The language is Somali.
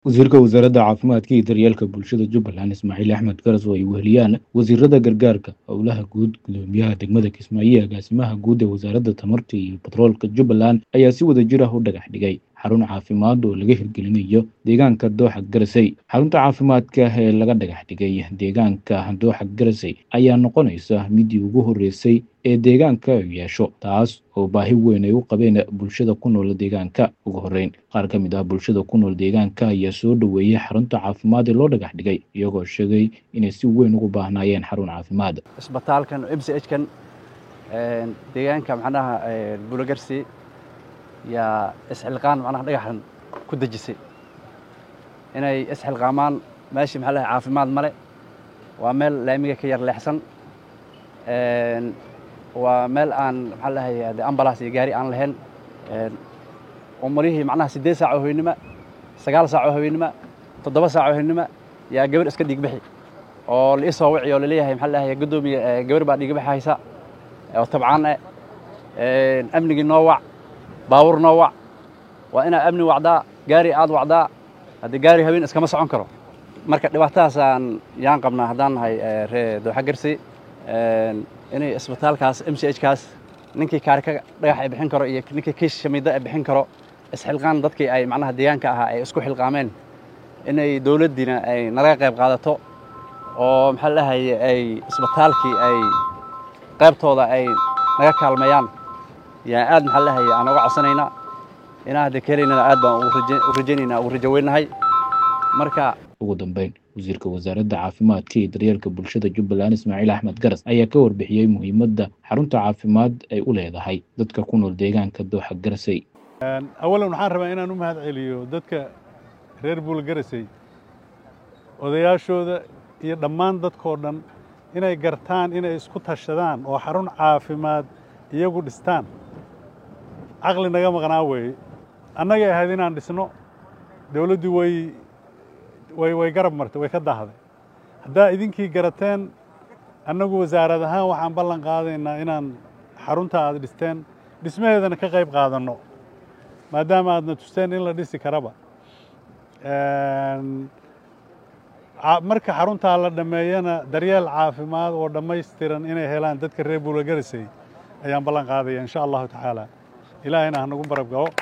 wasiirka wasaaradda caafimaadka iyo daryeelka bulshada jubbaland ismaaciil axmed garas oo ay weheliyaan wasiirada gargaarka howlaha guud gudoomiyaha degmada kismaayo iyo agaasimaha guud ee wasaaradda tamarta iyo batroolka jubbaland ayaa si wada jir ah u dhagax dhigay xarun caafimaad oo laga hirgelinayo deegaanka dooxa garasey xarunta caafimaadka ee laga dhagax dhigay deegaanka dooxa garasey ayaa noqonaysa midii ugu horreysay ee deegaanka ay yeesho taas oo baahi weyn ay u qabeen bulshada ku nool deegaanka ugu horreyn qaar ka mid ah bulshada ku nool deegaanka ayaa soo dhoweeyey xarunta caafimaad ee loo dhagax dhigay iyagoo sheegay inay si weyn ugu baahnaayeen xarun caafimaad isbitaalkan m c h kan deegaanka macnaha buulagarsi yaa isxilqaan macnaha dhagaxan ku dejisay inay isxilqaamaan meeshii maxaa lahay caafimaad male waa meel laamiga ka yar leexsan waa meel aan maxaa lahay de ambalaas iyo gaari aan lahayn umarihii macnaha siddeed saac oo haweennima sagaal saac oo haweennima toddoba saac oo haweennima yaa gabar iska dhiigbixi oo la isoo wici oo laleeyahay maxaa lahay guddoomiya gabar baa dhiigbaxi haysa oo tabcaan eh amnigii noo wac baabuur noo wac waa inaad amni wacdaa gaari aad wacdaa haddii gaari haween iskama socon karo marka dhibaatadaasaan yaan qabnaa haddaan nahay ree dooxa garsi inay isbitaalkaas m c h kaas ninkii kaarika dhagax ay bixin karo iyo ninkii kiish shamiidda ay bixin karo isxilqaan dadkii ay macnaha deegaanka ahaa ay isku xilqaameen inay dowladdiina ay nalaga qayb qaadato oo maxaa lahay ay isbitaalkii ay qaybtooda ay naga kaalmeeyaan yaa aad maxaa lahay aan uga codsanaynaa inaa hadda kelaynana aad baan u rajaynaynaa ugu rajo weynahay marka ugu dambeyn wasiirka wasaaradda caafimaadka iyo daryeelka bulshada jubbaland ismaaciil axmed garas ayaa ka warbixiyey muhiimadda xarunta caafimaad ay u leedahay dadka ku nool deegaanka dooxa garasey awalan waxaan rabaa inaan u mahad celiyo dadka reer buul garasey odayaashooda iyo dhammaan dadkoo dhan inay gartaan inay isku tashadaan oo xarun caafimaad iyagu dhistaan caqli naga maqnaa weeye annagay ahayd inaan dhisno dawladdii way way way garab martay way ka dahday haddaa idinkii garateen annagu wasaarad ahaan waxaan ballan qaadaynaa inaan xarunta aad dhisteen dhismaheedana ka qayb qaadanno maadaama aadna tusteen in la dhisi karaba marka xaruntaa la dhammeeyana daryeel caafimaad oo dhammaystiran inay helaan dadka reer buulagarisay ayaan ballan qaadaya insha allahu tacaala ilaahayna ha nagu barab galo